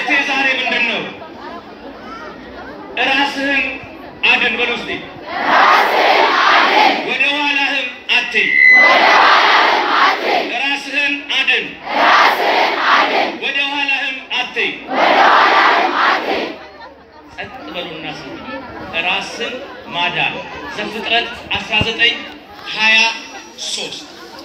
መልእክቴ ዛሬ ምንድን ነው? ራስህን አድን በል ውስጤ ወደ ኋላህም አትይ። ራስህን አድን ወደ ኋላህም አትይ። ጸጥ በሉና ስሙ። ራስን ማዳን ዘፍጥረት 19 23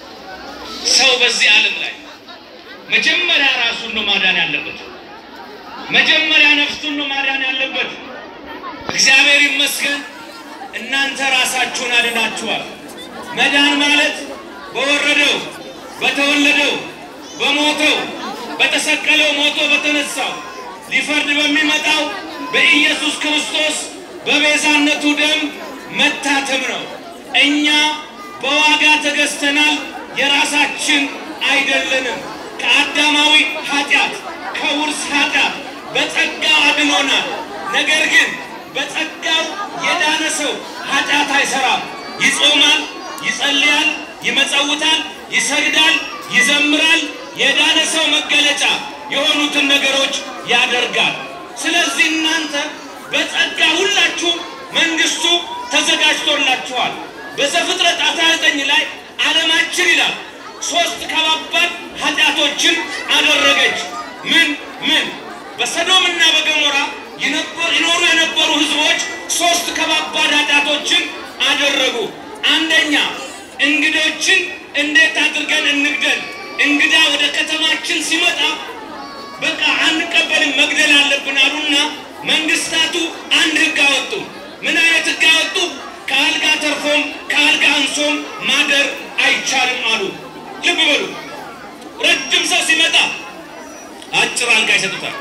ሰው በዚህ ዓለም ላይ መጀመሪያ ራሱን ነው ማዳን ያለበት። መጀመሪያ ነፍሱን ነው ማዳን ያለበት። እግዚአብሔር ይመስገን እናንተ ራሳችሁን አድናችኋል። መዳን ማለት በወረደው በተወለደው በሞተው በተሰቀለው ሞቶ በተነሳው ሊፈርድ በሚመጣው በኢየሱስ ክርስቶስ በቤዛነቱ ደም መታተም ነው። እኛ በዋጋ ተገዝተናል፣ የራሳችን አይደለንም። ከአዳማዊ ኃጢአት ከውርስ ኃጢአት በጸጋው አድኖናል። ነገር ግን በጸጋው የዳነ ሰው ኃጢአት አይሰራም። ይጾማል፣ ይጸልያል፣ ይመጸውታል፣ ይሰግዳል፣ ይዘምራል። የዳነ ሰው መገለጫ የሆኑትን ነገሮች ያደርጋል። ስለዚህ እናንተ በጸጋ ሁላችሁ መንግስቱ ተዘጋጅቶላችኋል። በዘፍጥረት 19 ላይ ዓለማችን ይላል ሶስት ከባባድ ኃጢአቶችን አደረገች። ምን ምን? በሰዶምና በገሞራ ይኖሩ የነበሩ ህዝቦች ሶስት ከባባድ ኃጢአቶችን አደረጉ። አንደኛ እንግዶችን እንዴት አድርገን እንግደል? እንግዳ ወደ ከተማችን ሲመጣ በቃ አንቀበልም፣ መግደል አለብን አሉና መንግስታቱ አንድ ህግ አወጡ። ምን አይነት ህግ አወጡ? ከአልጋ ተርፎም ከአልጋ አንሶም ማደር አይቻልም አሉ። ልብ በሉ። ረጅም ሰው ሲመጣ አጭር አልጋ ይሰጡታል።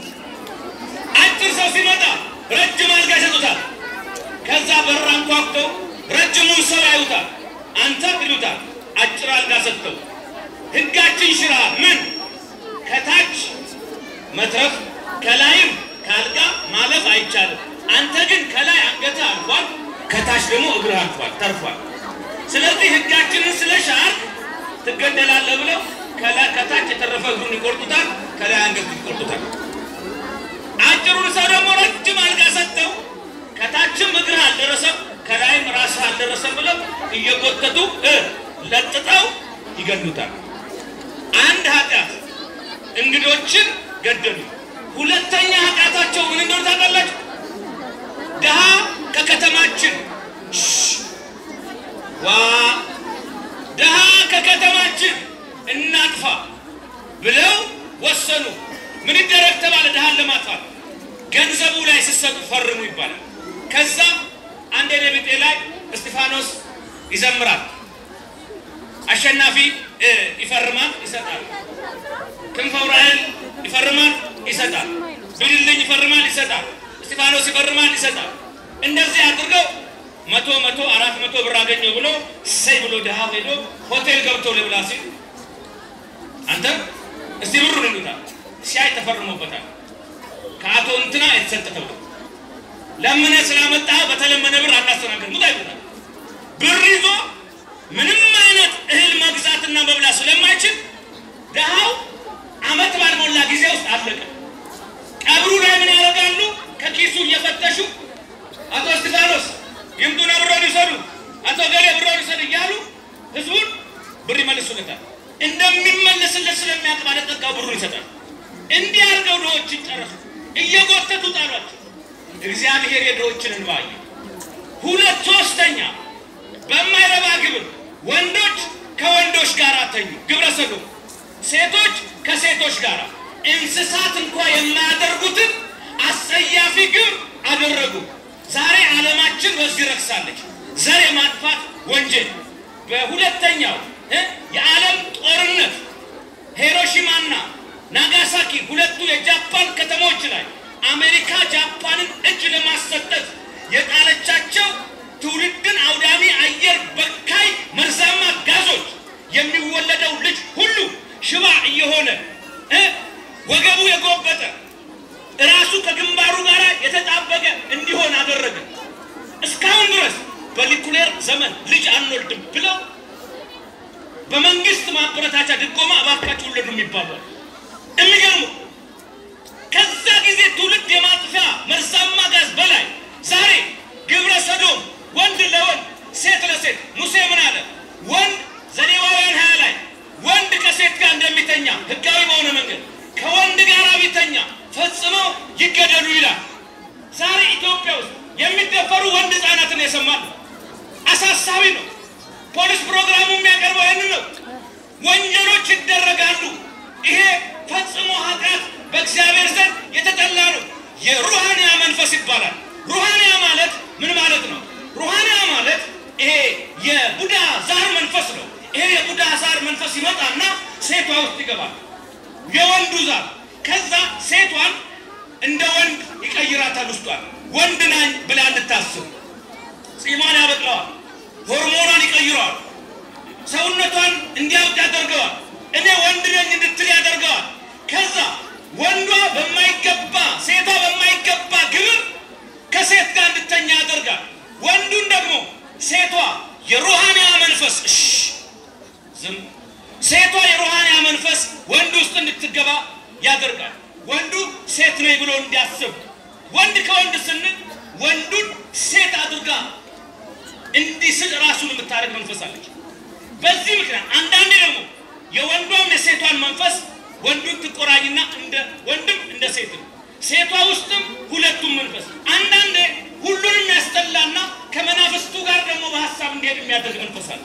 አጭር ሰው ሲመጣ ረጅም አልጋ ይሰጡታል። ከዛ በር አንኳኩተው ረጅሙን ሰው ያዩታል። አንተ ይሉታል። አጭር አልጋ ሰጥተው ህጋችን ሽራ ምን ከታች መትረፍ ከላይም ከአልጋ ማለፍ አይቻልም። አንተ ግን ከላይ አንገትህ አልፏል፣ ከታች ደግሞ እግርህ አልፏል ተርፏል። ስለዚህ ህጋችንን ስለ ሻርክ ትገደላለህ ብለው ከታች የተረፈ እግሩን ይቆርጡታል፣ ከላይ አንገቱን ይቆርጡታል። አጭሩን ሰው ደግሞ ረጅም አልጋ ሰጥተው ከታችም እግርህ አልደረሰም፣ ከላይም ራስህ አልደረሰም ብለው እየጎተቱ ለጥጠው ይገሉታል። አንድ ኃጢአት እንግዶችን ገደሉ። ሁለተኛ ኃጢአታቸው ምን እንደሆነ ታውቃላችሁ? ድሃ ከከተማችን ዋ ድሃ ከከተማችን እናጥፋ ብለው ወሰኑ። ምን ይደረግ ተባለ? ድሃን ለማጥፋት ገንዘቡ ላይ ሲሰጡ ፈርሙ ይባላል። ከዛ አንድ የነቢጤ ላይ እስጢፋኖስ ይዘምራል። አሸናፊ ይፈርማል፣ ይሰጣል። ክንፈ ዑራኤል ይፈርማል፣ ይሰጣል። ብልልኝ ይፈርማል፣ ይሰጣል። እስጢፋኖስ ይፈርማል፣ ይሰጣል። እንደዚህ አድርገው መቶ መቶ አራት መቶ ብር አገኘው ብሎ ሰይ ብሎ ድሃ ሄዶ ሆቴል ገብቶ ልብላ ሲል አንተ እስቲ ብሩን ይሉታል። ሲያይ ተፈርሞበታል። ከአቶ እንትና የተሰጠ ተብሎ ለምነ ስላመጣ በተለመነ ብር አናስተናገድ ሙታ ይሉታል። ብር ይዞ ምንም አይነት እህል መግዛትና መብላት ስለማይችል ድሃው አመት ባልሞላ ጊዜ ውስጥ አለቀ። ቀብሩ ላይ ምን ያደርጋሉ? ከኪሱ እየፈተሹ አቶ እስጢፋኖስ ይምጡና ብሮን ይውሰዱ፣ አቶ ገሌ ብሮን ይውሰዱ እያሉ ህዝቡን ብር ይመልሱለታል። እንደሚመለስለት ስለሚያውቅ ባለጠጋው ብሩን ይሰጣል። እንዲህ አድርገው ድሆችን ጨረሱ። እየጎተቱ ጣሏቸው። እግዚአብሔር የድሆችን እንባ አየ። ሁለት ሶስተኛ በማይረባ ግብር ወንዶች ከወንዶች ጋር ተኙ፣ ግብረ ሰዶም፣ ሴቶች ከሴቶች ጋር እንስሳት እንኳ የማያደርጉትን አስጸያፊ ግብር አደረጉ። ዛሬ ዓለማችን በዚህ ረክሳለች። ዘር የማጥፋት ወንጀል በሁለተኛው የዓለም ጦርነት ሂሮሺማና ናጋሳኪ ሁለቱ የጃፓን ከተሞች ላይ አሜሪካ ጃፓንን እጅ ለማሰጠት የጣለቻቸው ትውልድን አውዳሚ አየር በካይ መርዛማ ጋዞች የሚወለደው ልጅ ሁሉ ሽባ እየሆነ ወገቡ የጎበጠ እራሱ ከግንባሩ ጋር የተጣበቀ እንዲሆን አደረገ። እስካሁን ድረስ በኒኩሌር ዘመን ልጅ አንወልድም ብለው በመንግስት ማበረታቻ ድጎማ እባካችሁ ውለዱ የሚባሉ የሚገርሙ ከዛ ከወንድ ጋር ቢተኛ ፈጽመው ይገደሉ ይላል። ዛሬ ኢትዮጵያ ውስጥ የሚደፈሩ ወንድ ህፃናትን የሰማል። አሳሳቢ ነው። ፖሊስ ፕሮግራሙ የሚያቀርበው ይህንን ነው። ወንጀሎች ይደረጋሉ። ይሄ ፈጽሞ ኃጢአት በእግዚአብሔር ዘንድ የተጠላ ነው። የሩሃንያ መንፈስ ይባላል። ሩሃንያ ማለት ምን ማለት ነው? ሩሃንያ ማለት ይሄ የቡዳ ዛር መንፈስ ነው። ይሄ የቡዳ ዛር መንፈስ ይመጣና ሴቷ ውስጥ ይገባል። የወንዱ ዛር ከዛ ሴቷን እንደ ወንድ ይቀይራታል። ውስጧል ወንድ ናኝ ብላ እንድታስብ ጺሟን ያበቅለዋል። ሆርሞኗን ይቀይረዋል። ሰውነቷን እንዲያውቅ ያደርገዋል። እኔ ወንድ ነኝ እንድትል ያደርገዋል። ከዛ ወንዷ በማይገባ ሴቷ በማይገባ ግብር ከሴት ጋር እንድተኛ ያደርጋል። ወንዱን ደግሞ ሴቷ የሩሃንያ መንፈስ እሽ ዝም ሴቷ የሩሃንያ መንፈስ ወንድ ውስጥ እንድትገባ ያደርጋል። ወንዱ ሴት ነኝ ብሎ እንዲያስብ ወንድ ከወንድ ስንል ወንዱን ሴት አድርጋ እንዲስል ራሱን የምታደርግ መንፈስ አለች። በዚህ ምክንያት አንዳንዴ ደግሞ የወንዷም የሴቷን መንፈስ ወንዱን ትቆራኝና እንደ ወንድም እንደ ሴት ነው። ሴቷ ውስጥም ሁለቱም መንፈስ አንዳንዴ ሁሉንም ያስጠላና ከመናፍስቱ ጋር ደግሞ በሀሳብ እንዲሄድ የሚያደርግ መንፈስ አለ።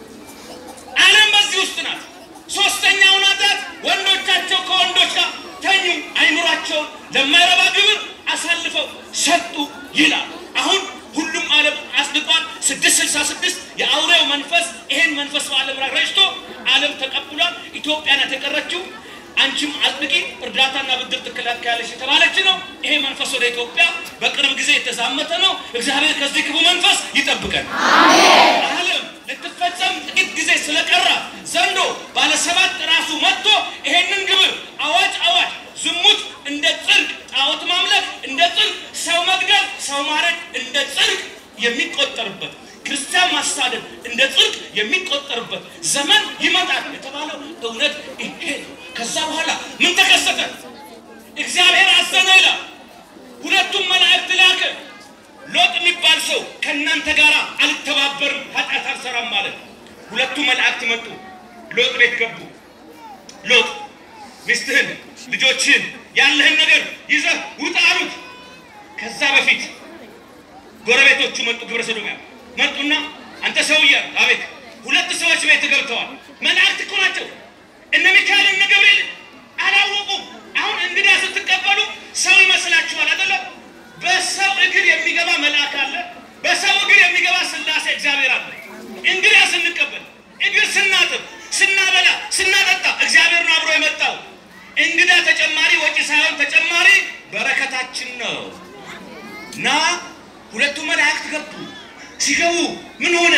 ዓለም በዚህ ውስጥ ናት። ሶስተኛው ናታት ወንዶቻቸው ከወንዶች ጋር ተኙ፣ አይምሯቸውን ለማይረባ ግብር አሳልፈው ሰጡ ይላል። አሁን ሁሉም ዓለም አጽድቋል። ስድስት ስልሳ ስድስት የአውሬው መንፈስ ይሄን መንፈስ በዓለም ላይ ረጭቶ ዓለም ተቀብሏል። ኢትዮጵያ ናት የቀረችው። አንቺም አጽድቂ፣ እርዳታና ብድር ትከላከያለሽ የተባለች ነው። ይሄ መንፈስ ወደ ኢትዮጵያ በቅርብ ጊዜ የተዛመተ ነው። እግዚአብሔር ከዚህ ክፉ መንፈስ ይጠብቀን። ዓለም ልትፈጸም ጥቂት ጊዜ ስለቀራ ዘንዶ ባለሰባት ራሱ መጥቶ ይሄንን ግብር አዋጅ አዋጅ ዝሙት እንደ ጽድቅ፣ ጣዖት ማምለክ እንደ ጽድቅ፣ ሰው መግደል፣ ሰው ማረድ እንደ ጽድቅ የሚቆጠርበት ክርስቲያን ማሳደድ እንደ ጽድቅ የሚቆጠርበት ዘመን ይመጣል የተባለው እውነት ይሄ ነው። ከዛ በኋላ ምን ተከሰተ? እግዚአብሔር አዘነ ይላል። ሁለቱም መላእክት ላከ። ሎጥ የሚባል ሰው ከእናንተ ጋር አልተባበርም፣ ኃጢአት አልሰራም ማለት ሁለቱ መላእክት መጡ። ሎጥ ቤት ገቡ። ሎጥ ሚስትህን፣ ልጆችህን፣ ያለህን ነገር ይዘህ ውጣ አሉት። ከዛ በፊት ጎረቤቶቹ መጡ። ግብረ ሰዶምያ መጡና አንተ ሰውዬ፣ አቤት፣ ሁለት ሰዎች ቤት ገብተዋል። መላእክት እኮ ናቸው። እነ ሚካኤል እነ ገብርኤል አላወቁም። አሁን እንግዳ ስትቀበሉ ሰው ይመስላችኋል አይደለ? በሰው እግር የሚገባ መልአክ አለ። በሰው እግር የሚገባ ስላሴ እግዚአብሔር አለ። እንግዳ ስንቀበል እግር ስናጥብ፣ ስናበላ፣ ስናጠጣ እግዚአብሔር ነው አብሮ የመጣው። እንግዳ ተጨማሪ ወጪ ሳይሆን ተጨማሪ በረከታችን ነው እና ሁለቱ መላእክት ገቡ። ሲገቡ ምን ሆነ?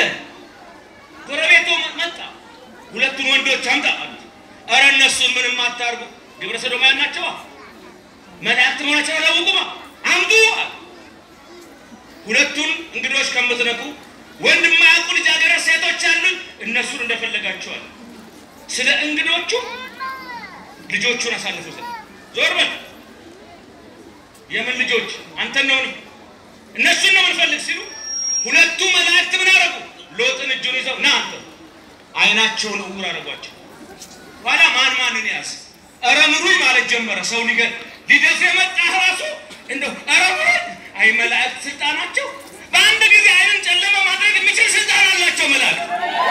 ጎረቤቱ መጣ። ሁለቱን ወንዶች አምጣ አሉት። ኧረ እነሱን ምንም አታርጉ፣ ግብረ ሰዶማውያን ናቸዋ። መላእክት መሆናቸው አላወቁማ። አምጡ አለ። ሁለቱን እንግዶች ከምትነኩ ወንድ የማያውቁ ልጃገረድ ሴቶች አሉን፣ እነሱን እንደፈለጋቸዋል። ስለ እንግዶቹ ልጆቹን አሳልፎ ሰጠ። ዞር በል የምን ልጆች አንተን ነው እነሱን ነው የምንፈልግ ሲሉ ሁለቱ መላእክት ምን አደረጉ? ሎጥን እጁን ይዘው ና አንተ አይናቸውን እውር አደረጓቸው። ኋላ ማን ማንን ያዝ? ኧረ ምሩኝ ማለት ጀመረ። ሰው ሊገ ሊደርስ የመጣ ራሱ እንደው ኧረ ምሩኝ። አይ መላእክት ስልጣናቸው በአንድ ጊዜ አይንን ጨለማ ማድረግ የሚችል ስልጣን አላቸው መላእክት።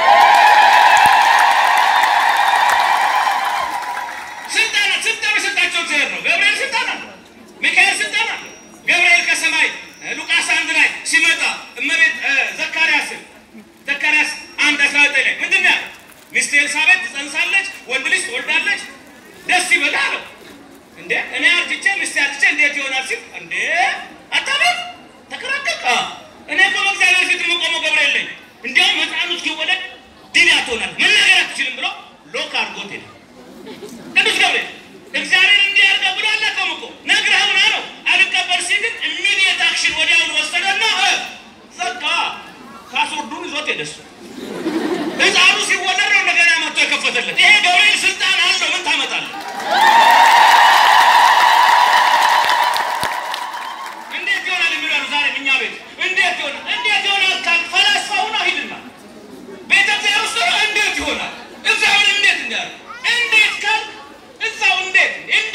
ስልጣን ስልጣን የሰጣቸው እግዚአብሔር ነው። ገብርኤል ስልጣን አለ። ሚካኤል ስልጣን አለ። ገብርኤል ከሰማይ ሉቃስ አንድ ላይ ሲመጣ እመቤት ዘካርያስን ዘካርያስ አንድ አስራ ዘጠኝ ላይ ምንድን ነው ያለው? ሚስት ኤልሳቤጥ ትጸንሳለች፣ ወንድ ልጅ ትወልዳለች፣ ደስ ይበል አለው። እንዴ እኔ አርጅቼ ሚስቴ አርጅቼ እንዴት ይሆናል ሲል እንዴ አታበል ተከራከቀ። እኔ እኮ በእግዚአብሔር ፊት የምቆመው ገብርኤል ነኝ። እንዲያውም ሕፃኑ እስኪወለድ ድንያ ትሆናል መናገር አትችልም ብሎ ሎክ አድርጎት ሄደ። ቅዱስ ገብርኤል እግዚአብሔር እንዲህ ያርገ ብሎ አላውቅም እኮ ነግረኸውና ነው አልቀበል ሲል ግን ኢሚዲየት አክሽን ወዲያውኑ ወሰደና ዘጋ። ፓስወርዱን ይዞት ሄደ እሱ። ሕፃኑ ሲወለድ ነው እንደገና መጥቶ የከፈተለት። ይሄ ገብርኤል ስልጣን አለው። ምን ታመጣለህ? እንዴት ይሆናል የሚለው ዛሬ እኛ ቤት እንዴት ይሆናል እንዴት ይሆናል ካልክ ፈላስፋው ነው ሂድና ቤተ እግዚአብሔር ውስጥ ነው እንዴት ይሆናል እግዚአብሔር እንዴት እንዲያደርግ እንዴት ካልክ እዛው እንዴት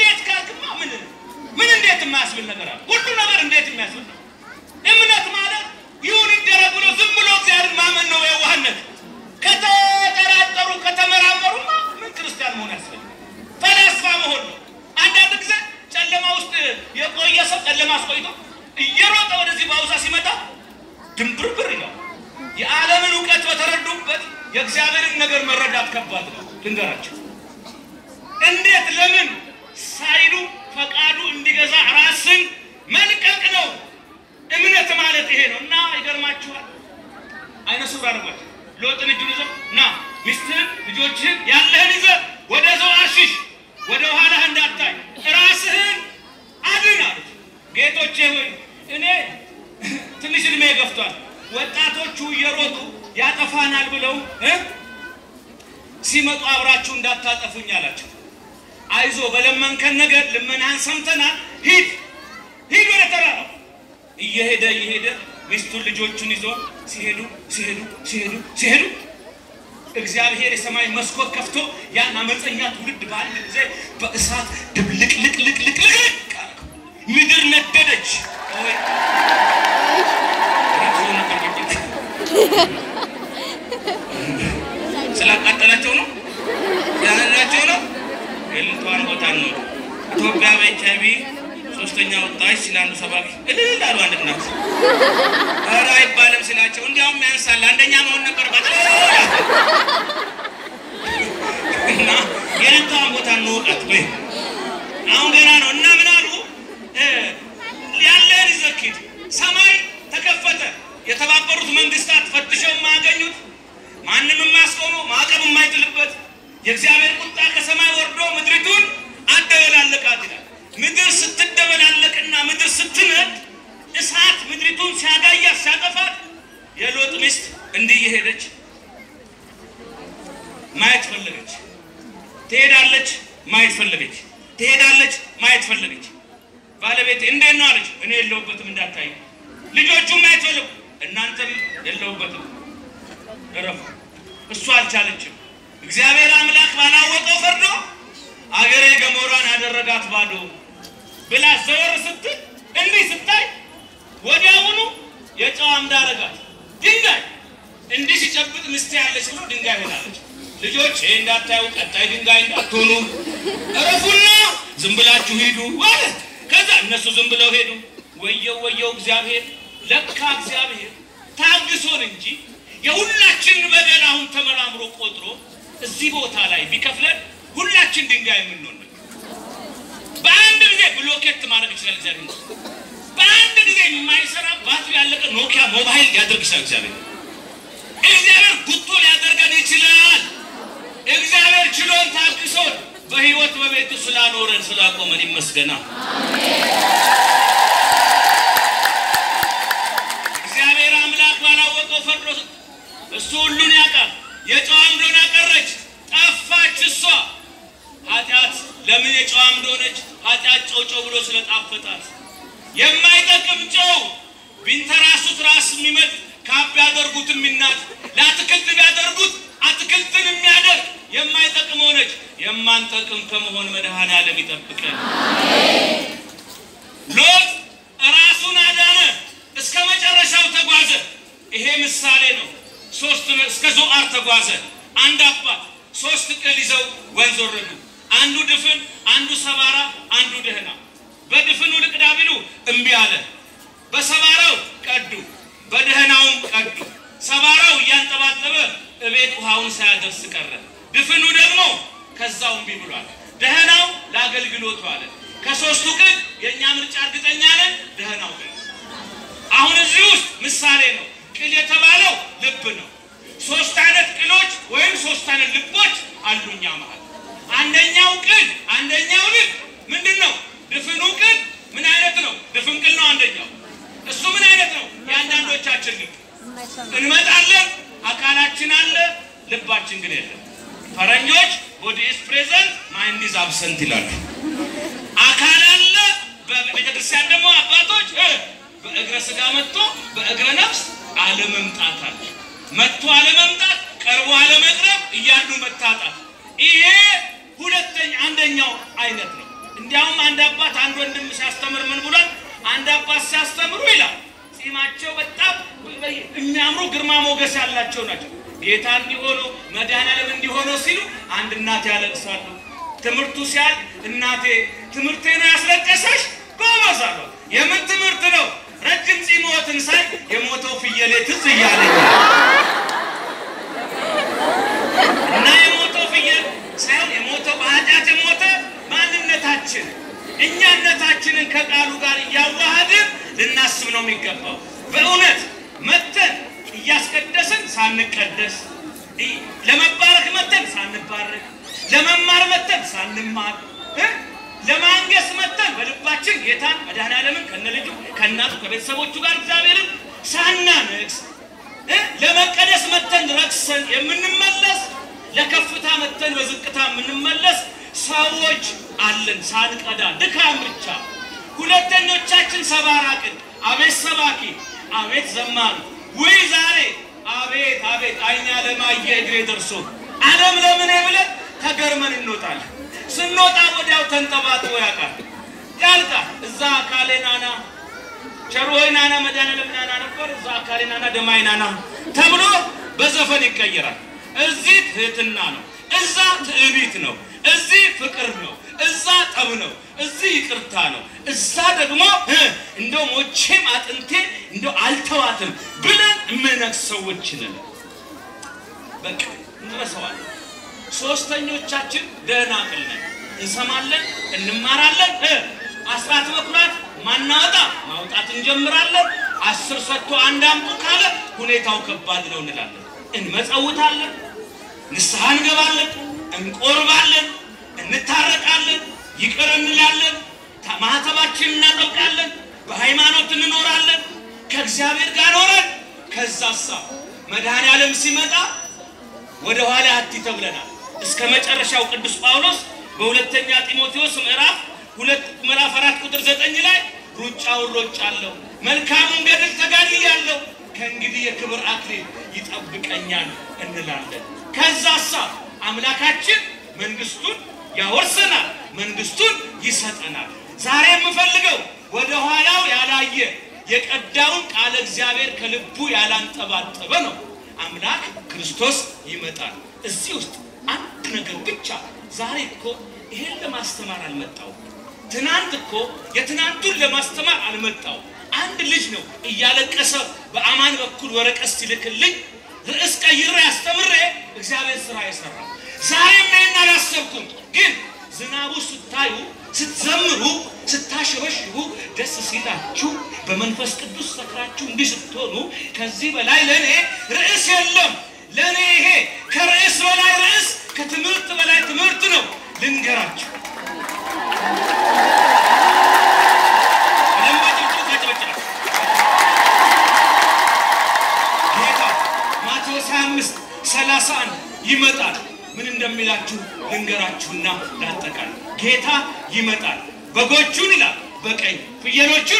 የቆየ ሰው ጨለማ አስቆይቶ እየሮጠ ወደዚህ በአውሳ ሲመጣ ድንብርብር ይላል። የዓለምን እውቀት በተረዱበት የእግዚአብሔርን ነገር መረዳት ከባድ ነው። ልንገራቸው እንዴት ለምን ሳይሉ ፈቃዱ እንዲገዛ ራስን መልቀቅ ነው። እምነት ማለት ይሄ ነው እና ይገርማችኋል። አይነ ስውር አድርጓቸው ሎጥን እጁን ይዘው ና ሚስትህን ልጆችህን ያለህን ይዘህ ወደ ዞዓር ሽሽ፣ ወደ ኋላህ እንዳታይ ራስህን አድን አሉት። ጌቶቼ ሆይ እኔ ትንሽ እድሜ ገፍቷል። ወጣቶቹ እየሮጡ ያጠፋናል ብለው እ ሲመጡ አብራችሁ እንዳታጠፉኝ አላቸው። አይዞ በለመንከን ነገር ልመናህን ሰምተናል። ሂድ ሂድ ወደ ተራራው። እየሄደ እየሄደ ሚስቱን ልጆቹን ይዞ ሲሄዱ ሲሄዱ ሲሄዱ ሲሄዱ እግዚአብሔር የሰማይ መስኮት ከፍቶ ያን አመፀኛ ትውልድ በአንድ ጊዜ በእሳት ድብልቅልቅልቅልቅልቅ ምድር ነደደች። ስላቃጠላቸው ነው ያላቸው ነው የልቷን ቦታ ነው። ኢትዮጵያ በኤች አይ ቪ ሶስተኛ ወጣች ሲላሉ ሰባኪ እልል አሉ። አንድ እናት ኧረ አይባልም ሲላቸው እንዲያውም ያንሳል አንደኛ መሆን ነበር በጥ እና የልቷን ቦታ እንወቃት ወይ አሁን ገና ነው እና ምን አሉ ያለን ይዘክድ ሰማይ ተከፈተ። የተባበሩት መንግስታት ፈትሸው የማያገኙት ማንም የማያስቆመው ማዕቀብ የማይጥልበት የእግዚአብሔር ቁጣ ከሰማይ ወርዶ ምድሪቱን አደበላለቃት ይላል። ምድር ስትደበላለቅና ምድር ስትነድ እሳት ምድሪቱን ሲያጋያት ሲያጠፋት የሎጥ ሚስት እንዲህ እየሄደች ማየት ፈለገች። ትሄዳለች፣ ማየት ፈለገች። ትሄዳለች፣ ማየት ፈለገች። ባለቤት እንዴት ነው አለች። እኔ የለሁበትም እንዳታይ። ልጆቹም ማየት ፈለጉ፣ እናንተም የለሁበትም እረፉ። እሱ አልቻለችም። እግዚአብሔር አምላክ ባላወቀው ፈርዶ አገሬ ገሞራን ያደረጋት ባዶ ብላ ዘወር ስትል እንዲህ ስታይ ወዲያውኑ የጨው አምድ አደረጋት። ድንጋይ እንዲህ ሲጨብጥ ምስቴ ያለች ብሎ ድንጋይ ሆናለች። ልጆች ይህ እንዳታዩ ቀጣይ ድንጋይ እንዳትሆኑ እረፉና ዝም ብላችሁ ሂዱ ማለት ከዛ እነሱ ዝም ብለው ሄዱ። ወየው ወየው እግዚአብሔር ለካ እግዚአብሔር ታግሶን እንጂ የሁላችን በደል አሁን ተመራምሮ ቆጥሮ እዚህ ቦታ ላይ ቢከፍለን ሁላችን ድንጋይ የምንሆን ነው። በአንድ ጊዜ ብሎኬት ማድረግ ይችላል እግዚአብሔር። በአንድ ጊዜ የማይሰራ ባትሪ ያለቀ ኖኪያ ሞባይል ሊያደርግ ይችላል እግዚአብሔር። እግዚአብሔር ጉቶ ሊያደርገን ይችላል። እግዚአብሔር ችሎን ታግሶን በህይወት በቤቱ ስላኖረን ስላቆመን ይመስገና። እግዚአብሔር አምላክ ባላወቀው ፈርዶ እሱ ሁሉን ያውቃል። የጨዋ አምዶን አቀረች፣ ጠፋች እሷ። ኃጢአት ለምን የጨዋ አምዶ ሆነች? ኃጢአት ጨው ጨው ብሎ ስለጣፈጣት የማይጠቅም ጨው ቢንተራሱት ራስ የሚመጥ ካብ ቢያደርጉት የሚናት ለአትክልት ቢያደርጉት አትክልትን የሚያደርግ የማይጠቅም ሆነች። የማንጠቅም ከመሆን መድኃኔዓለም ይጠብቀን። ሎጥ ራሱን አዳነ፣ እስከ መጨረሻው ተጓዘ። ይሄ ምሳሌ ነው። ሶስት እስከ ዞዓር ተጓዘ። አንድ አባት ሶስት ቅል ይዘው ወንዝ ወረዱ። አንዱ ድፍን፣ አንዱ ሰባራ፣ አንዱ ደህና። በድፍኑ ልቅዳ ቢሉ እምቢ አለ። በሰባራው ቀዱ፣ በደህናውም ቀዱ። ሰባራው እያንጠባጠበ እቤት ውሃውን ሳያደርስ ቀረ። ድፍኑ ደግሞ ከዛው እምቢ ብሏል። ደህናው ለአገልግሎቱ አለ። ከሶስቱ ቅል የእኛ ምርጫ እርግጠኛ ነን፣ ደህናው ቅል። አሁን እዚህ ውስጥ ምሳሌ ነው። ቅል የተባለው ልብ ነው። ሶስት አይነት ቅሎች ወይም ሶስት አይነት ልቦች አሉ እኛ መሀል። አንደኛው ቅል አንደኛው ልብ ምንድን ነው? ድፍኑ ቅል ምን አይነት ነው? ድፍን ቅል ነው አንደኛው። እሱ ምን አይነት ነው? የአንዳንዶቻችን ልብ እንመጣለን፣ አካላችን አለ፣ ልባችን ግን የለም። ፈረኞች ቦዲ ኢዝ ፕሬዘንት ማይንድ ኢዝ አብሰንት ይላሉ። አካል አለ፣ በቤተክርስቲያን ደግሞ አባቶች በእግረ ስጋ መጥቶ በእግረ ነፍስ አለመምጣት አለ። መጥቶ አለመምጣት፣ ቀርቦ አለመቅረብ፣ እያሉ መታጣት። ይሄ ሁለተኛ አንደኛው አይነት ነው። እንዲያውም አንድ አባት አንድ ወንድም ሲያስተምር ምን ብሏል? አንድ አባት ሲያስተምሩ ይላል ጺማቸው በጣም የሚያምሩ ግርማ ሞገስ ያላቸው ናቸው። ጌታ እንዲሆኑ መድኃኔዓለም እንዲሆኑ ሲሉ አንድ እናት ያለቅሳሉ። ትምህርቱ ሲያል እናቴ ትምህርቴ ነው ያስለቀሰሽ፣ የምን ትምህርት ነው? ረጅም ፂሞትን ሳይ የሞተው ፍየሌ ትዝ እያለኝ እና የሞተው ፍየል ሳይሆን የሞተው በኃጢአት የሞተ ማንነታችን እኛነታችንን ከቃሉ ጋር እያዋሃድን ልናስብ ነው የሚገባው። በእውነት መተን እያስቀደስን ሳንቀደስ፣ ለመባረክ መተን ሳንባረክ፣ ለመማር መተን ሳንማር፣ ለማንገስ መተን በልባችን ጌታን መድኃኔዓለምን ከነልጁ ከእናቱ ከቤተሰቦቹ ጋር እግዚአብሔርን ሳናነግስ፣ ለመቀደስ መተን ረክሰን የምንመለስ ለከፍታ መተን በዝቅታ የምንመለስ ሰዎች አለን። ሳንቀዳ ድካም ብቻ። ሁለተኞቻችን ሰባራ ቅን፣ አቤት ሰባኪ፣ አቤት ዘማሪ፣ ውይ ዛሬ አቤት አቤት አይኛ ለማየ እግሬ ደርሶ ዓለም ለምን ብለን ተገርመን እንወጣለን። ስንወጣ ወዲያው ተንጠባጥቦ ያውቃል ያልቃል። እዛ አካሌ ናና ቸሩ ሆይ ናና መድኃኔዓለም ናና ነበር፣ እዛ አካሌ ናና ደማይ ናና ተብሎ በዘፈን ይቀየራል። እዚህ ትህትና ነው፣ እዛ ትዕቢት ነው፣ እዚህ ፍቅር ነው፣ እዛ ጠብ ነው፣ እዚህ ይቅርታ ነው፣ እዛ ደግሞ እንደው ሞቼም አጥንቴ እንደው አልተዋትም ብለን የምነግስ ሰዎች ነን። በቃ እንረሳዋለን። ሶስተኞቻችን ደህና ቅል ነን። እንሰማለን፣ እንማራለን። አስራት በኩራት ማናወጣ ማውጣት እንጀምራለን። አስር ሰጥቶ አንድ አምጡ ካለ ሁኔታው ከባድ ነው እንላለን። እንመጸውታለን፣ ንስሐ እንገባለን፣ እንቆርባለን፣ እንታረቃለን፣ ይቅር እንላለን፣ ማህተባችን እናጠብቃለን፣ በሃይማኖት እንኖራለን፣ ከእግዚአብሔር ጋር ኖረን ከዛሳ መድኃኔዓለም ሲመጣ ወደ ኋላ አቲ ተብለናል። እስከ መጨረሻው ቅዱስ ጳውሎስ በሁለተኛ ጢሞቴዎስ ምዕራፍ ሁለት ምዕራፍ አራት ቁጥር ዘጠኝ ላይ ሩጫውን ሮጫለሁ፣ መልካሙን ገድል ተጋድያለሁ፣ ከእንግዲህ የክብር አክሊል ይጠብቀኛል እንላለን። ከዛሳ አምላካችን መንግስቱን ያወርሰናል፣ መንግስቱን ይሰጠናል። ዛሬ የምፈልገው ወደ ኋላው ያላየ የቀዳውን ቃለ እግዚአብሔር ከልቡ ያላንጠባጠበ ነው። አምላክ ክርስቶስ ይመጣል። እዚህ ውስጥ አንድ ነገር ብቻ ዛሬ እኮ ይሄን ለማስተማር አልመጣው። ትናንት እኮ የትናንቱን ለማስተማር አልመጣው። አንድ ልጅ ነው እያለቀሰ በአማን በኩል ወረቀት ሲልክልኝ ርዕስ ቀይሬ አስተምሬ እግዚአብሔር ስራ የሰራው ዛሬም ይሄን አላሰብኩም። ግን ዝናቡ ስታዩ፣ ስትዘምሩ፣ ስታሸበሽቡ፣ ደስ ሲላችሁ፣ በመንፈስ ቅዱስ ሰክራችሁ እንዲህ ስትሆኑ ከዚህ በላይ ለእኔ ርዕስ የለም። ለእኔ ይሄ ከርዕስ በላይ ርዕስ፣ ከትምህርት በላይ ትምህርት ነው። ልንገራችሁ ጌታ ማቴዎስ 25 31 ይመጣል። ምን እንደሚላችሁ ልንገራችሁና ላጠቃል። ጌታ ይመጣል። በጎቹን ይላል በቀኝ ፍየሎቹን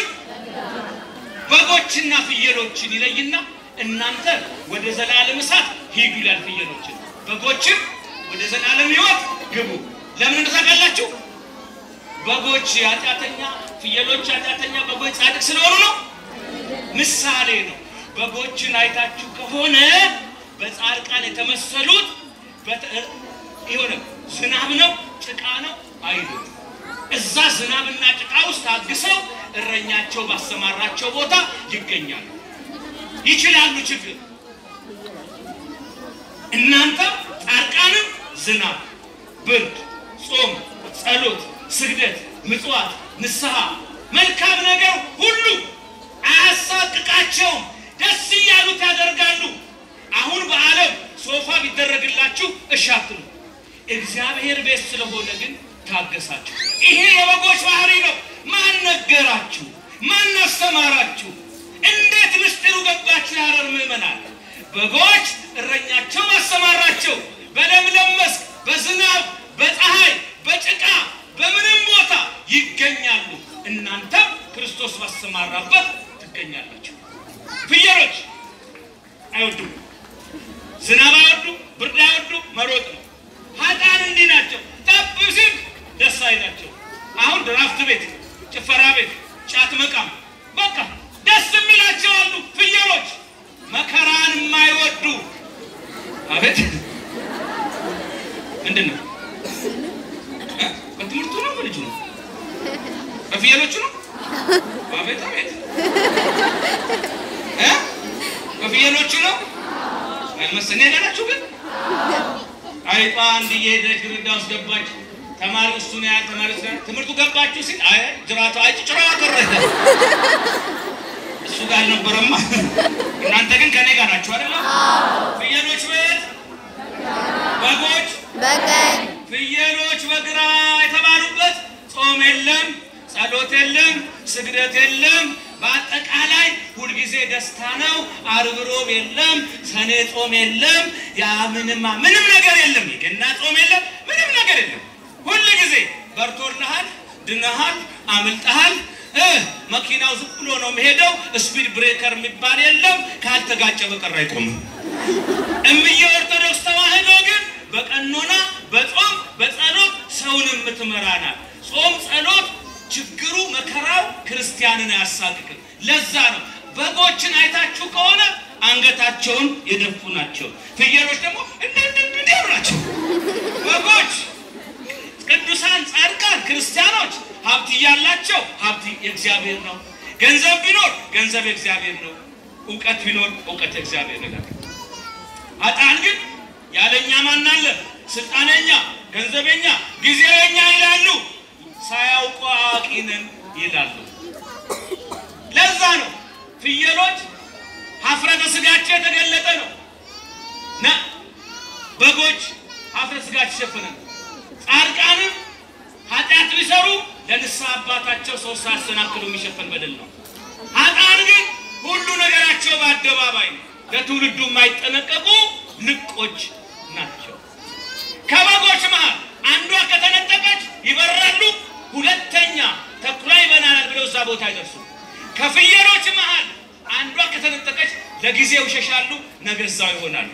በጎችና ፍየሎችን ይለይና እናንተ ወደ ዘላለም እሳት ሂዱ ይላል። ፍየሎችን በጎችን ወደ ዘላለም ሕይወት ግቡ። ለምን እንደታውቃላችሁ? በጎች ኃጢአተኛ፣ ፍየሎች ኃጢአተኛ፣ በጎች ጻድቅ ስለሆኑ ነው። ምሳሌ ነው። በጎችን አይታችሁ ከሆነ በጻድቃን የተመሰሉት የሆነ ዝናብ ነው ጭቃ ነው አይሉም። እዛ ዝናብና ጭቃ ውስጥ ታግሰው እረኛቸው ባሰማራቸው ቦታ ይገኛሉ፣ ይችላሉ። ችግር እናንተም ጻድቃንም ዝናብ፣ ብርድ፣ ጾም፣ ጸሎት፣ ስግደት፣ ምጽዋት፣ ንስሐ፣ መልካም ነገር ሁሉ አያሳቅቃቸውም። ደስ እያሉት ያደርጋሉ። አሁን በዓለም ሶፋ ቢደረግላችሁ እሺ አትሉ። እግዚአብሔር ቤት ስለሆነ ግን ታገሳችሁ። ይሄ የበጎች ባህሪ ነው። ማን ነገራችሁ? ማን አስተማራችሁ? እንዴት ምስጢሩ ገባችሁ? ያረር ምዕመናን በጎች እረኛቸው አሰማራቸው። በለምለም መስክ፣ በዝናብ፣ በፀሐይ፣ በጭቃ በምንም ቦታ ይገኛሉ። እናንተም ክርስቶስ ባሰማራበት ትገኛላችሁ። ፍየሎች አይወዱም፣ ዝናብ አይወዱም፣ ብርድ አይወዱም፣ መሮጥ ነው። ሀጣን እንዲህ ናቸው። ጠብ ሲል ደስ አይላቸው። አሁን ድራፍት ቤት፣ ጭፈራ ቤት፣ ጫት መቃም በቃ ደስ የሚላቸው አሉ። ፍየሎች መከራን የማይወዱ አቤት ምንድን ነው? በትምህርቱ ነው በልጁ ነው? በፍየሎቹ ነው? አቤት አቤት እ በፍየሎቹ ነው አይመስል እኔ ናችሁ ግን አይጧ አንድ እየሄደች ግርዳ ውስጥ ገባች። ተማሪ እሱ ነው ያህል ተማሪ ስ ትምህርቱ ገባችሁ ሲል አይ ጅራቷ አይ ጭራ ቀረ እሱ ጋር አልነበረማ። እናንተ ግን ከኔ ጋር ናችሁ አይደለ? ፍየሎች ቤት በጎች በቀኝ ፍየሎች በግራ የተባሉበት ጾም የለም፣ ጸሎት የለም፣ ስግደት የለም። በአጠቃላይ ሁልጊዜ ደስታ ነው። ዓርብ ሮብ የለም፣ ሰኔ ጾም የለም፣ ያ ምንማ ምንም ነገር የለም። የገና ጾም የለም፣ ምንም ነገር የለም። ሁል ጊዜ በርቶልሃል፣ ድነሃል፣ አምልጠሃል። እ መኪናው ዝም ብሎ ነው የሚሄደው። ስፒድ ብሬከር የሚባል የለም። ካልተጋጨ በቀር አይቆምም። እምዬ ኦርቶዶክስ ተዋህዶ ግን በቀኖና በጾም በጸሎት ሰውን የምትመራ ናት። ጾም ጸሎት፣ ችግሩ መከራው ክርስቲያንን አያሳቅቅም። ለዛ ነው በጎችን አይታችሁ ከሆነ አንገታቸውን የደፉ ናቸው። ፍየሎች ደግሞ እንዲያሉ ናቸው። በጎች ቅዱሳን ጻድቃን ክርስቲያኖች ሀብት እያላቸው ሀብት የእግዚአብሔር ነው። ገንዘብ ቢኖር ገንዘብ የእግዚአብሔር ነው። እውቀት ቢኖር እውቀት የእግዚአብሔር ነው። አጣን ግን ያለኛ ማን አለ? ስልጣነኛ፣ ገንዘበኛ፣ ጊዜኛ ይላሉ። ሳያውቁ አዋቂ ነን ይላሉ። ለዛ ነው ፍየሎች ሀፍረተ ስጋቸው የተገለጠ ነው። ነ በጎች ሀፍረተ ስጋቸው የተሸፈነ ነው። ጻድቃንም ኃጢአት ቢሰሩ ለንስሐ አባታቸው ሰው ሳያሰናክሉ የሚሸፈን በደል ነው። ኃጥአን ግን ሁሉ ነገራቸው በአደባባይ ነው። ለትውልዱ የማይጠነቀቁ ልቆች ናቸው። ከበጎች መሃል አንዷ ከተነጠቀች ይበራሉ፣ ሁለተኛ ተኩላ ይበላናል ብለው እዛ ቦታ አይደርሱ። ከፍየሎች መሃል አንዷ ከተነጠቀች ለጊዜው ይሸሻሉ፣ ነገ እዛው ይሆናሉ።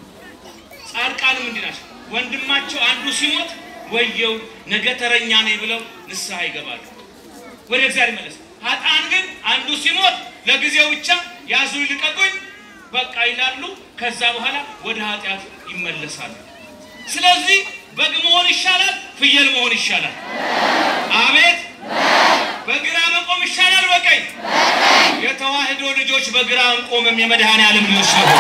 ጻድቃንም እንዲህ ናቸው። ወንድማቸው አንዱ ሲሞት ወየው ነገ ተረኛ ነኝ ብለው ንስሐ ይገባሉ፣ ወደ እግዚአብሔር ይመለስ። ኃጥአን ግን አንዱ ሲሞት ለጊዜው ብቻ ያዙ ይልቀቁኝ በቃ ይላሉ። ከዛ በኋላ ወደ ኃጢአት ይመለሳሉ። ስለዚህ በግ መሆን ይሻላል፣ ፍየል መሆን ይሻላል። አቤት በግራ መቆም ይሻላል፣ በቀኝ የተዋህዶ ልጆች በግራ እንቆምም የመድኃኔ ዓለም ልጆች ነው።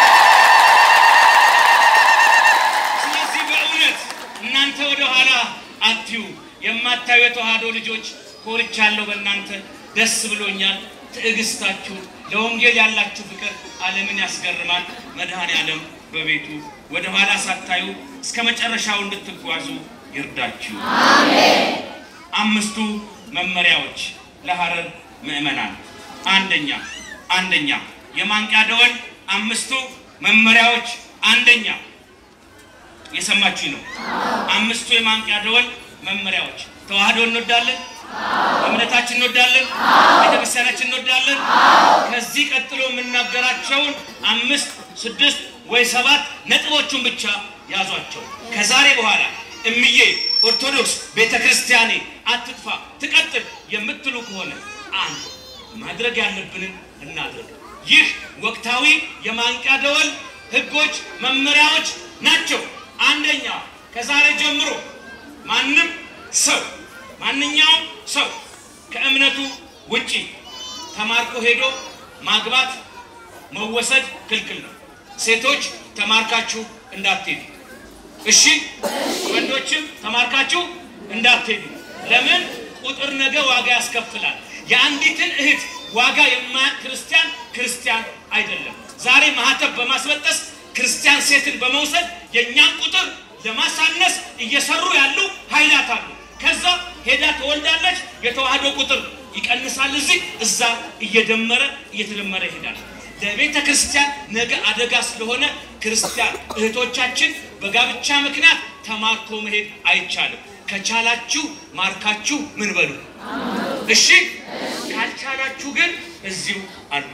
ስለዚህ በእውነት እናንተ ወደ ኋላ አትዩ። የማታዩ የተዋህዶ ልጆች ኮርቻለሁ፣ በእናንተ ደስ ብሎኛል። ትዕግስታችሁ፣ ለወንጌል ያላችሁ ፍቅር ዓለምን ያስገርማል። መድኃኔ ዓለም በቤቱ ወደ ኋላ ሳታዩ እስከ መጨረሻው እንድትጓዙ ይርዳችሁ። አምስቱ መመሪያዎች ለሐረር ምዕመናን አንደኛ አንደኛ የማንቂያ ደወል አምስቱ መመሪያዎች አንደኛ የሰማችሁ ነው። አምስቱ የማንቂያ ደወል መመሪያዎች ተዋህዶ እንወዳለን፣ እምነታችን እንወዳለን፣ ቤተክርስቲያናችን እንወዳለን። ከዚህ ቀጥሎ የምናገራቸውን አምስት ስድስት ወይ ሰባት ነጥቦቹን ብቻ ያዟቸው። ከዛሬ በኋላ እምዬ ኦርቶዶክስ ቤተ ክርስቲያኔ አትጥፋ ትቀጥል የምትሉ ከሆነ አንድ ማድረግ ያለብንን እናድርግ። ይህ ወቅታዊ የማንቂያ ደወል ህጎች፣ መመሪያዎች ናቸው። አንደኛ ከዛሬ ጀምሮ ማንም ሰው ማንኛውም ሰው ከእምነቱ ውጪ ተማርኮ ሄዶ ማግባት መወሰድ ክልክል ነው። ሴቶች ተማርካችሁ እንዳትሄዱ እሺ። ወንዶችም ተማርካችሁ እንዳትሄዱ። ለምን? ቁጥር ነገ ዋጋ ያስከፍላል። የአንዲትን እህት ዋጋ የማያውቅ ክርስቲያን ክርስቲያን አይደለም። ዛሬ ማህተብ በማስበጠስ ክርስቲያን ሴትን በመውሰድ የእኛን ቁጥር ለማሳነስ እየሰሩ ያሉ ኃይላት አሉ። ከዛ ሄዳ ትወልዳለች። የተዋህዶ ቁጥር ይቀንሳል። እዚህ እዛ እየደመረ እየተደመረ ይሄዳል። ለቤተ ክርስቲያን ነገ አደጋ ስለሆነ ክርስቲያን እህቶቻችን በጋብቻ ምክንያት ተማርኮ መሄድ አይቻልም። ከቻላችሁ ማርካችሁ ምን በሉ እሺ። ካልቻላችሁ ግን እዚሁ አሉ።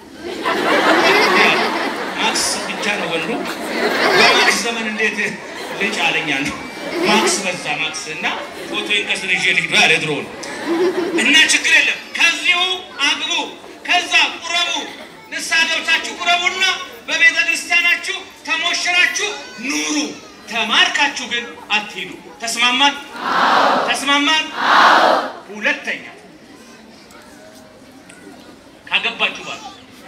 ማክስ ብቻ ነው ወንዱ። በማክስ ዘመን እንዴት ልጅ አለኛ ነው። ማክስ በዛ ማክስ እና ፎቶን ከስር ይዤ ልሂድ ያለ ድሮ ነው እና ችግር የለም። ከዚሁ አግቡ፣ ከዛ ቁረቡ፣ ንስሐ ገብታችሁ ቁረቡና በቤተ ክርስቲያናችሁ ተሞሽራችሁ ኑሩ። ተማርካችሁ ግን አትሄዱ። ተስማማን? ተስማማን? ሁለተኛ አገባችሁ ባል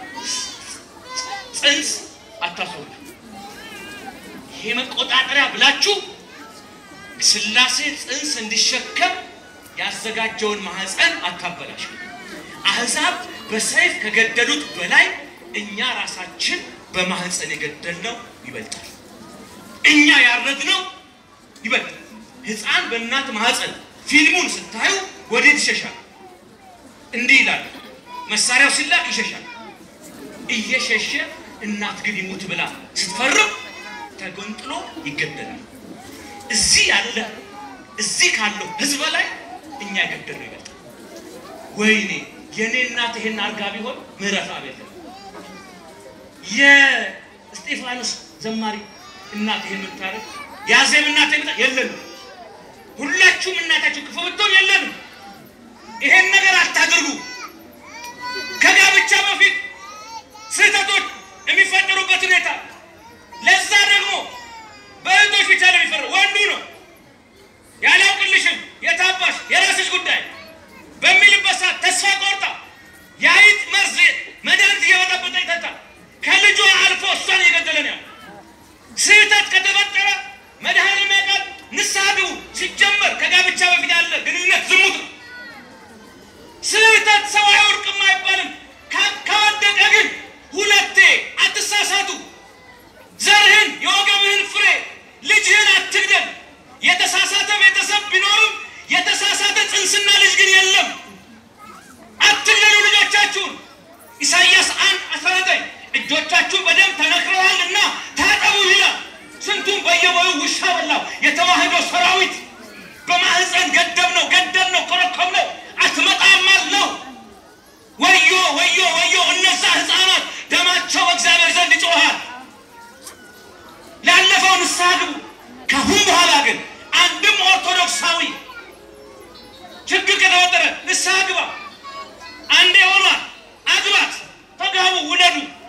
ጽንስ አታስወልዱ። ይሄ መቆጣጠሪያ ብላችሁ ሥላሴ ጽንስ እንዲሸከም ያዘጋጀውን ማህፀን አታበላሽ። አሕዛብ በሰይፍ ከገደሉት በላይ እኛ ራሳችን በማህፀን የገደልነው ይበልጣል። እኛ ያረድነው ይበልጣል። ሕፃን በእናት ማህፀን ፊልሙን ስታዩ ወዴት ይሸሻል? እንዲህ ይላል። መሳሪያው ሲላክ ይሸሻል። እየሸሸ እናት ግን ይሙት ብላ ስትፈርም ተገንጥሎ ይገደላል። እዚህ ያለ እዚህ ካለው ህዝብ ላይ እኛ የገደልነው ይበልጣል። ወይኔ የእኔ እናት ይሄን አርጋ ቢሆን ምህረት አቤት የእስጢፋኖስ ዘማሪ እናት ይሄን የምታረግ የአዜብ እናት የምታ የለንም። ሁላችሁም እናታችሁ ክፉ ብትሆን የለንም። ይሄን ነገር አታድርጉ። ከጋብቻ በፊት ስህተቶች የሚፈጠሩበት ሁኔታ ለዛ ደግሞ በእህቶች ብቻ ነው የሚፈረው። ወንዱ ነው ያላውቅልሽም የታባሽ የራስሽ ጉዳይ በሚልበት ሰዓት ተስፋ ቆርጣ የአይጥ መርዝ መድኃኒት እየበጠበጠ ይጠጣል። ከልጇ አልፎ እሷን እየገደለ ነው ያለው። ስህተት ከተፈጠረ መድኃኒት ያውቃል። ንስሐ ግቡ። ሲጀመር ከጋብቻ በፊት ያለ ግንኙነት ዝሙት ነው። ስህተት ሰው አይወድቅም አይባልም። ከወደቀ ግን ሁለቴ አትሳሳቱ። ዘርህን የወገብህን ፍሬ ልጅህን አትግደል። የተሳሳተ ቤተሰብ ቢኖርም የተሳሳተ ጽንስና ልጅ ግን የለም። አትግደሉ ልጆቻችሁን። ኢሳይያስ አንድ አስራ ዘጠኝ እጆቻችሁ በደም ተነክረዋልና ታጠቡ ይላል። ስንቱን በየቦዩ ውሻ በላው። የተዋህዶ ሰራዊት በማህፀን ገደብ ነው ገደል ነው ኮረኮም ነው አትመጣም አለው። ወዮ ወዮ ወዮ! እነዛ ህፃናት ደማቸው በእግዚአብሔር ዘንድ ይጮሃል። ላለፈው ንስሐ ግቡ። ከአሁን በኋላ ግን አንድም ኦርቶዶክሳዊ ችግር ከተፈጠረ ንስሐ ግባ። አንዴ ሆኗል፣ አግባት፣ ተጋቡ፣ ውለዱ።